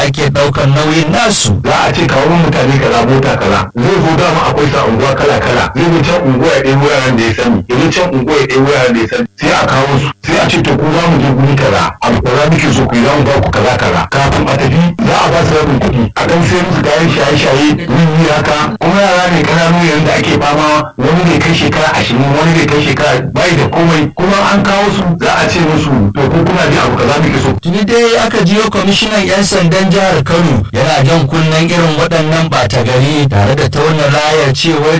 ake ɗaukar nauyin nasu za a ce kawo mutane kaza mota kaza zai zo dama akwai sa unguwa kala kala zai zo can unguwa ya ɗaya wuraren da ya sani ya zo can unguwa ya ɗaya wuraren da ya sani sai a kawo su sai a ce to ku za mu je guri kaza abu kaza muke so ku yi za mu ba ku kaza kaza kafin a tafi za a ba su rabin kuɗi a kan sai musu kayan shaye-shaye wiwi haka kuma yara ne kananu yanzu da ake fama wani bai kai shekara ashirin wani bai kai shekara bai da komai kuma an kawo su za a ce musu to ko kuna ji abu kaza muke so tuni dai aka jiyo kwamishinan 'yan sandan jihar kano yana jan kunnen irin waɗannan ɓata gari tare da tauna layar cewar